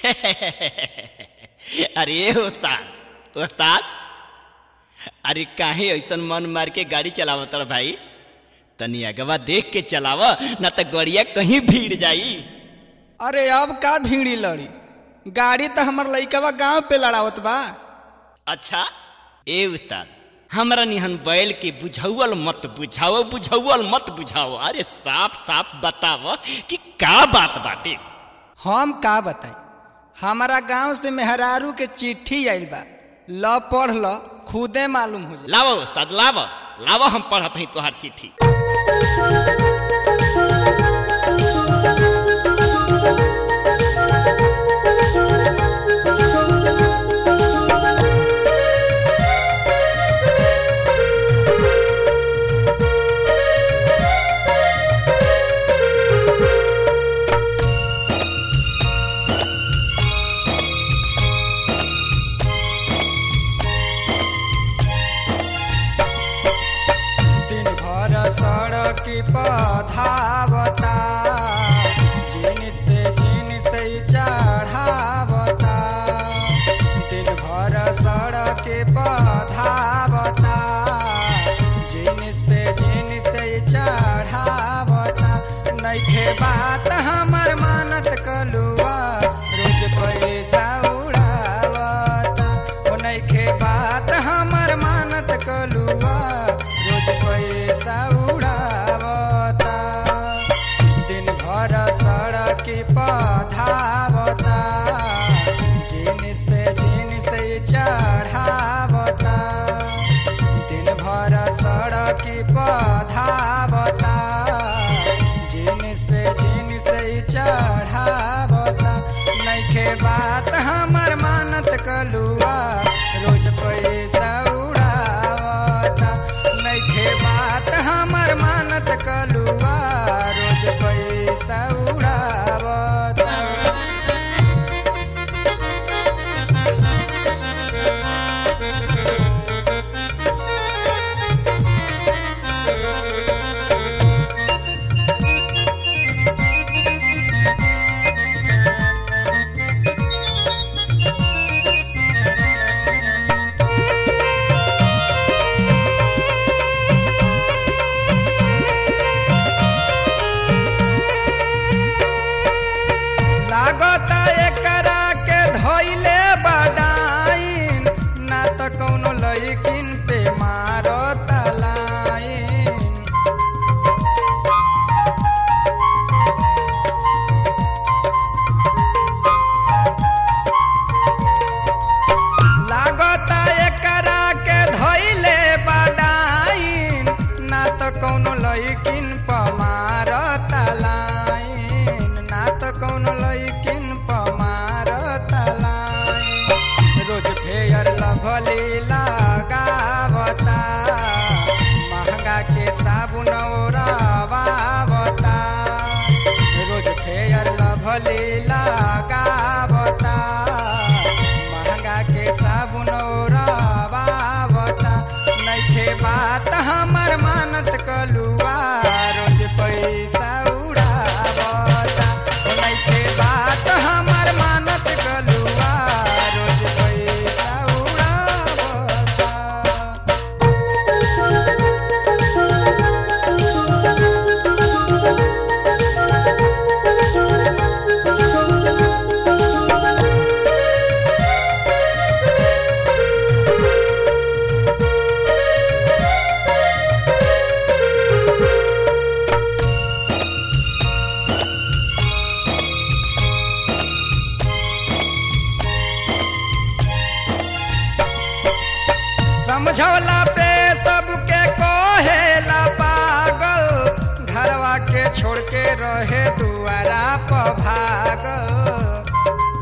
अरे उस्ताद उस्ताद अरे काहे ऐसन मन मार के गाड़ी चलावत रह भाई तनी अगवा देख के चलाव न त गड़िया कहीं भीड़ जाई अरे अब का भीड़ी लड़ी गाड़ी तो हमर लइकवा गांव पे लड़ावत बा अच्छा ए उस्ताद हमरा निहन बैल के बुझौल मत बुझाओ बुझौल मत बुझाओ अरे साफ साफ बताव कि का बात बाटे हम का बताई हमारा गांव से मेहरारू के चिट्ठी आइल बा ल पढ़ ल खुदे मालूम हो जाए लावा उस्ताद लावा लावा हम पढ़त हई तोहार चिट्ठी दिन भर सड़क पधावता जिनिस पे जिनिस चढ़ावता दिन भर सड़क पधावता जिनिस पे जिनिस चढ़ावता नइखे बात हमर मानत कलुआ रोज पैसा उड़ावता ओ नइखे बात हमर मानत कलुआ रोज पैसा उड़ावता दिन भर सड़क पधावता जिनिस पे जिनिस चढ़ावता दिन भर सड़क पधावता जिनिस पे जिनिस चढ़ावता नइखे बात हमर मानत कलुआ रोज पैसा उड़ावता नइखे बात हमर मानत कलुआ रोज पैसा उड़ावता लागता एकरा के धइले बडाइन ना त कौनो लइकिन पे मारता लाइन लागता एकरा के धइले बडाइन ना त कौनो लइकिन प मारता लाइन ना त कौनो लइकिन प मारता लाइन रोज फेयर लभली लगावता महंगा के साबुन ओरावता रोज फेयर लभली लगावता महंगा के साबुन ओरावता नइखे बात हमर मानत कलुआ रोज पैसा उड़ावता नइखे बात हमर मानत कलुआ रोज पैसा उड़ावता समझौला पे सबके कहेला पागल घरवा के छोड़ के रहे दुआरा प भागल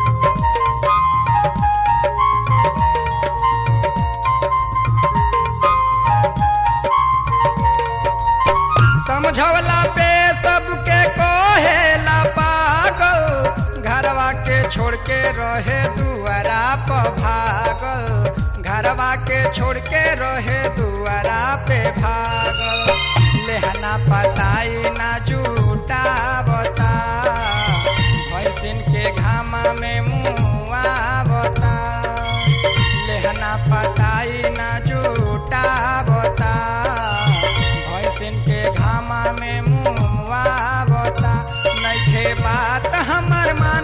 समझौला पे सबके कहेला पागल घरवा के छोड़ के रहे दुआरा प भागल घरवा के छोड़ के रहे दुआरा पे भागल लेहना पताई ना जुटावता भैंसिन के घामा में मुँह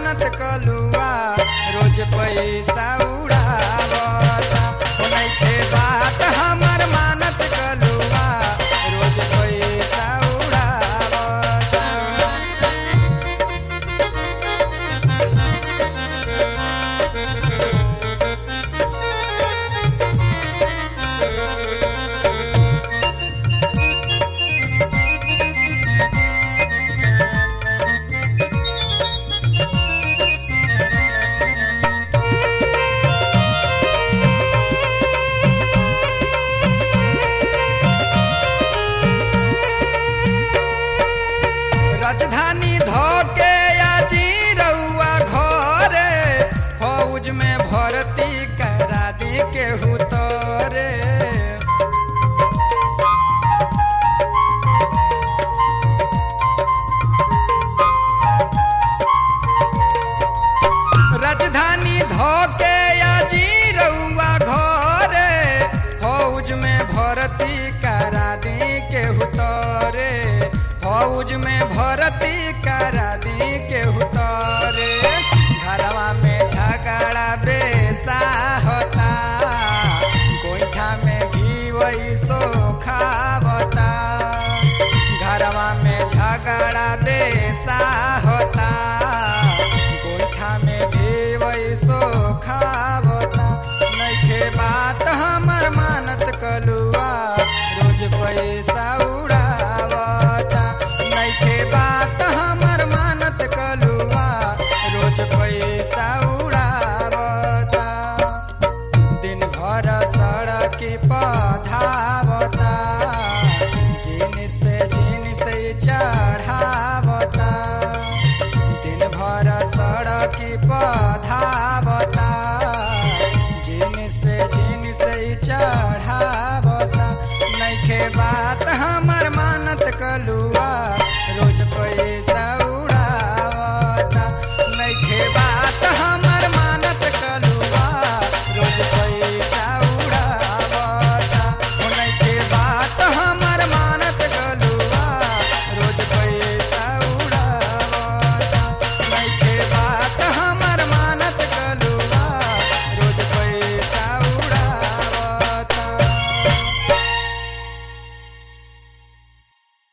मानत कलुआ रोज पैसा उड़ावता ओ नइखे बात हमर मानत कलुआ रोज पैसा उड़ावता राजधानी धोके आजी रउआ घरे फौज में भर्ती करा दी केहू तोरे राजधानी धोके आजी रउआ घरे फौज में भर्ती करा दी केहू तोरे फौज में भर्ती करा दी केहू तोरे घरवा में झगड़ा बेसा होता गोईठा में घी वही सो खावता घरवा में झगड़ा बेसा होता गोईठा में भी वही सो खावता नइखे बात हमर मानत कलुआ रोज पैसा उड़ावता नइखे बात हमर मानत कलुआ रोज पैसा उड़ावता दिन भर सड़क पधावता जिनिस पे जिनिस चढ़ावता दिन भर सड़क पधावता जिनिस पे जिनिस चढ़ावता नइखे बात हमर मानत कलुआ